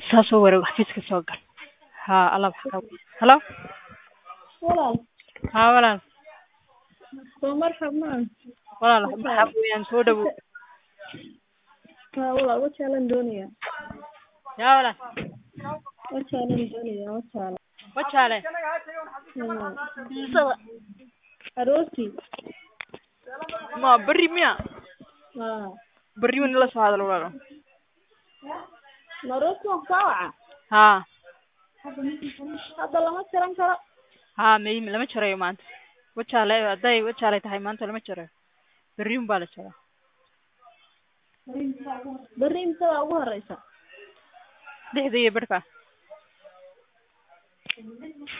saa soo wareeg xafiiska soo gal haa alaab xagaa halo walaal haa walaal soo marxab maan walaal maxaa weeyaan soo dhawow haa walaal wajaalan doonayaa yaa walaal wajaalan doonayaa wajaala wajaale Hmm. Imisada? aroortii ma berri miya haa berri wan ila soo hadal walaal ma aroortii waan kaa waca haa hadda lama jaran karo haa may lama jarayo maanta wajaale hadday wajaale tahay maanta lama jarayo berri un baa la jaraa berri imsadaa ugu horeysa lixda iyo barhka